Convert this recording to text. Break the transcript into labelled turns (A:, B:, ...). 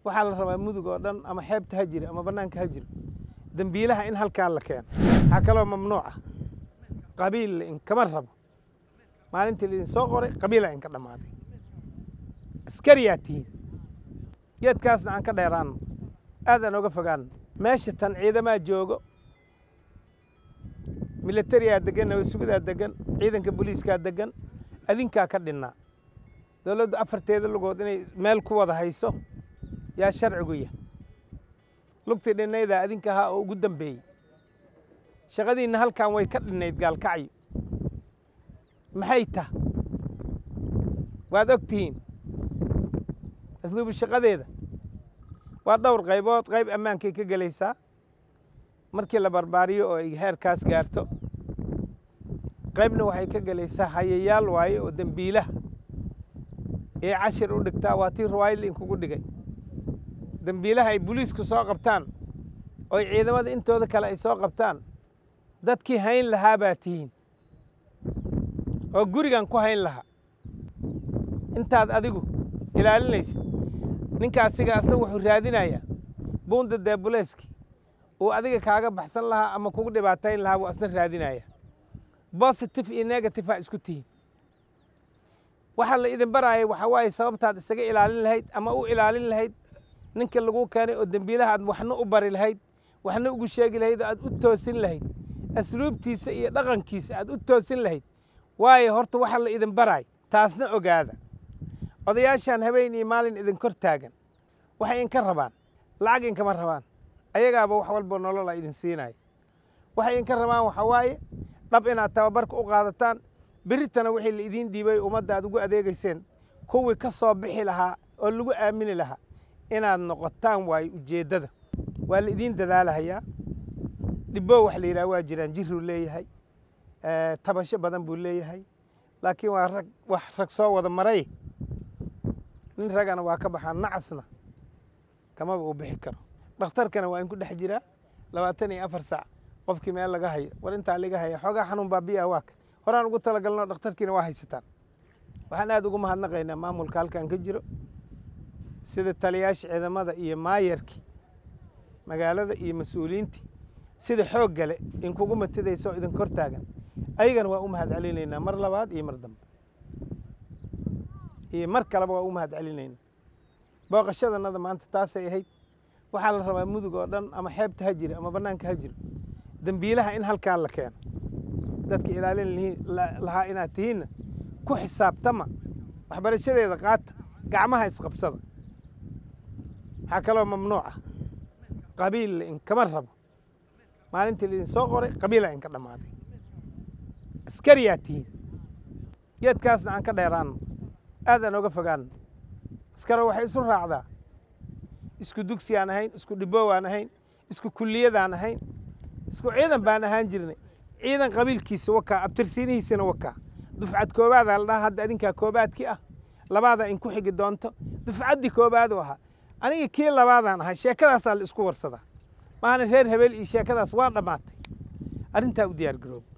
A: waxaa la rabaa mudug oo dhan ama xeebta ha jiro ama bannaanka ha jiro dembiilaha in halkaa la keeno waxaa kaloo mamnuuc ah qabiil la inkama rabo maalintii laidin soo qoray qabiila inka dhammaaday askariyaa tihiin geedkaasna aan ka dheeraanno aad aan oga fogaanno meesha tan ciidamaa joogo militariyaa degan nabadsugidaa degan ciidanka booliiskaa degan adinkaa ka dhinnaa dowladdu afarteeda lugood inay meel ku wada hayso yaa sharcigu yah lugtii dhinnaydaa adinka ahaa oo ugu dambeeyey shaqadiinna halkan way ka dhinnayd gaalkacyo maxay tah waad og tihiin asluubu shaqadeeda waa dhowr qaybood qayb ammaankay ka gelaysaa markii la barbaariyo oo ay heerkaas gaarto qaybna waxay ka gelaysaa hayayaal waaye oo dembiilaha ee cashir u dhigtaa waa tii ruwaayadla inkugu dhigay dembiilaha ay boliisku soo qabtaan oo ay ciidamada intooda kale ay soo qabtaan dadkii hayn lahaa baa tihiin oo gurigan ku hayn lahaa intaad adigu ilaalinaysid ninka asiga asna wuxuu raadinayaa buunda deebuleeski uu adiga kaaga baxsan lahaa ama kugu dhibaatayn lahaa buu asna raadinaya bositive iyo negative aa isku tihiin waxaa la idin baraaya waxaa waaye sababtaad isaga ilaalin lahayd ama u ilaalin lahayd ninka lagu keenay oo dembiilaha aad waxna u bari lahayd waxna ugu sheegi lahayd oo aad u toosin lahayd asluubtiisa iyo dhaqankiisa aad u toosin lahayd waayo horta waxaa la idin baraay taasna ogaada odayaashaan habeen iyo maalin idin kor taagan waxay inka rabaan lacag inkama rabaan ayagaaba wax walba nolola idin siinaya waxay inka rabaan waxaa waaye dhab inaad tababarka u qaadataan beritana wixii la idiin dhiibay ummadda aad ugu adeegayseen kuwii ka soo bixi lahaa oo lagu aamini lahaa inaad noqotaan waayo ujeeddada waa la idiin dadaalahayaa dhibbo wax la yidhaha waa jiraan jiruu leeyahay tabasho badan buu leeyahay laakiin waa rag wax rag soo wada maray nin ragana waa ka baxaa nacasna kamaba uu bixi karo dhakhtarkana waa in ku dhex jiraa labaatan iyo afar saac qofkii meel laga hayo war intaa laga haya xoogaa xanuun baabiya waaka horaan ugu talagalno dhakhtarkiina waa haysataan waxaan aad ugu mahadnaqaynaa maamulka halkan ka jiro sida taliyaasha ciidamada iyo maayarkii magaalada iyo mas-uuliyiintii sida xoog gale inkugu matidaysa oo idin kor taagan ayagana waa u mahad celinaynaa mar labaad iyo mar dambe iyo mar kaleba waa u mahad celinaynaa booqashadanada maanta taasay ahayd waxaa la rabaa mudug oo dhan ama xeebta ha jiro ama bannaanka ha jiro dembiilaha in halkaan la keeno dadka ilaalin lahaa inaad tihiinna ku xisaabtama waxbarashadeeda qaata gacmaha isqabsada waxaa kaloo mamnuuc ah qabiil la inkama rabo maalintii laidin soo qoray qabiila inka dhammaaday askariyaa tihiin geedkaasna aan ka dheeraanno aad aan oga fogaanno askaro waxay isu raacdaa isku dugsiyaan ahayn isku dhibowaan ahayn isku kulliyadaan ahayn isku ciidan baan ahaan jirnay ciidan qabiilkiisa wakaa abtirsiinihiisana wakaa dufcad koobaadaa la dhaha hadda adinkaa koobaadkii ah labaadaa inku xigi doonto dufcaddii koobaadu ahaa aniga kii labaadaan ahay sheekadaasaa la isku warsadaa maahana reer habeel iyo sheekadaas waa dhammaatay arrintaa u diyaar garoob